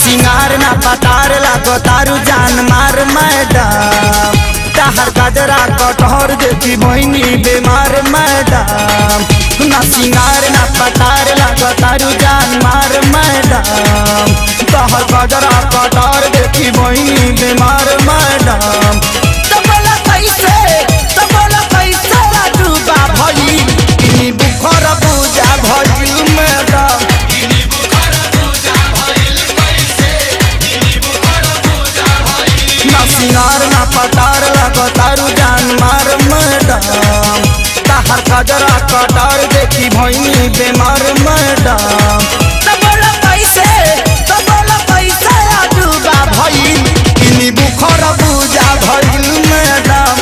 सिंगार ना पतार लागो तारू जान मार मैडम तहर गजरा कटहर देखी बहनी बीमार मैडम ना सिंगार ना पतार लागो तारू जान मार मैडम तहर गजरा कटहर देखी बहनी बीमार मैडम तो बोला कैसे तो बोला कैसे राजूबा भई इनी बुखर पूजा भई मैडम ना सिंगार ना पतार लगो तारू जान मार मैडम तहर कजरा कटार देखी भैनी बेमार मैडम तो बोला कैसे तो बोला कैसे राजूबा भइल इनी बुखर पूजा भइल मैडम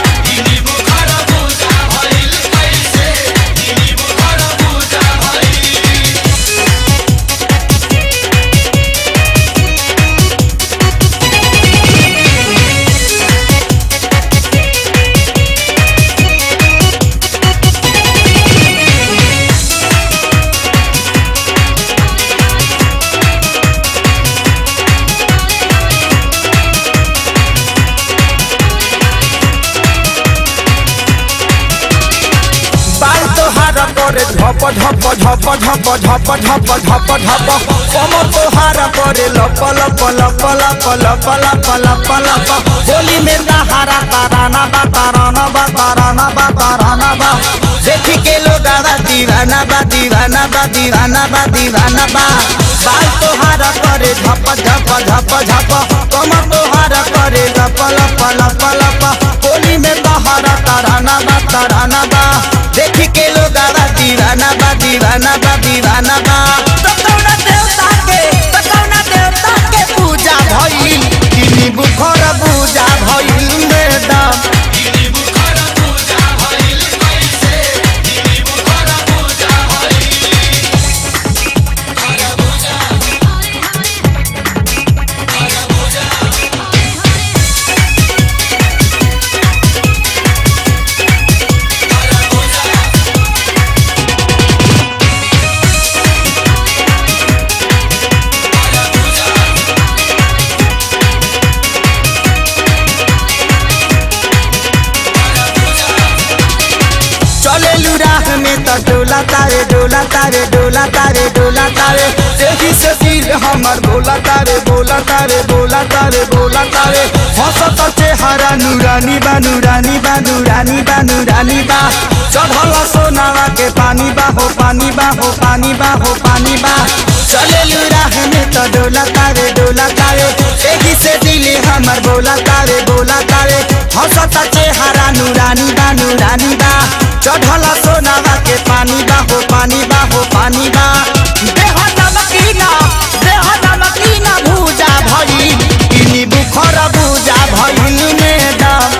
बाल तोहार करे झप झप झप झप झप झप झप झप कम तोहार करे लप लप लप लप लप लप लप लप होली में दहारा ताराना बा ताराना बा ताराना बा ताराना बा देखी के लोग आवा दीवाना बा दीवाना बा दीवाना बा दीवाना बा बाल तोहार करे झप झप झप झप कम तोहार करे लप लप लप लप होली में दहारा ताराना बा ताराना बा देखी के लोग आवा दीवाना बा दीवाना बा दीवाना बा तो कौना देवता के तो कौना देवता के पूजा भइल किनी बुखर पूजा भइल मैडम चले राह में तो डोला तारे डोला तारे डोला तारे डोला तारे देखी से सिर हमर बोला तारे बोला तारे बोला तारे बोला तारे हंसत चेहरा नूरानी बा नूरानी बा नूरानी बा नूरानी बा चढ़ल सोनावा के पानी बा हो पानी बा हो पानी बा हो पानी बा चले राह में तो डोला तारे डोला तारे देखी से दिल हमर बोला तारे बोला तारे हंसत चेहरा नूरानी बा नूरानी बा चढ़ल सोनावा के पानी बा हो पानी बा हो पानी बा देह नमकीना देह नमकीना भूजा भइल इनी बुखर भूजा भइल मैडम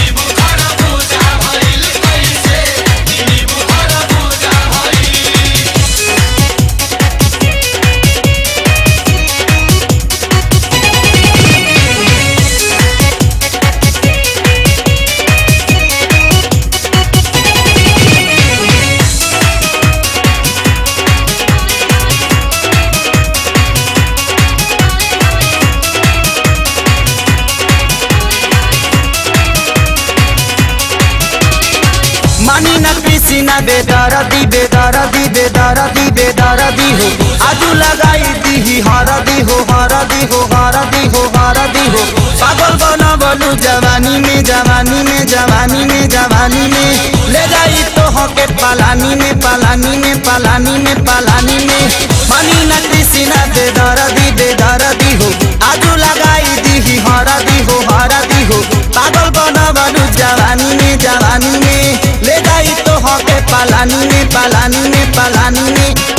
मानी न कृषि न बेदरदी बेदरदी बेदरदी बेदरदी हो आजू लगाई दी हरदी हो हरदी हो हरदी हो हरदी हो पागल बना बोलू जवानी में जवानी में जवानी में जवानी में ले जाई तो हो के पलानी में पलानी में पलानी में पलानी में मानी न कृषि न बेदरदी बेदरदी हो आजू लगाई दी हरदी हो हरदी हो पागल बना बोलू जवानी में जवानी में ले जाई तो हो के पलानी में पलानी में पलानी में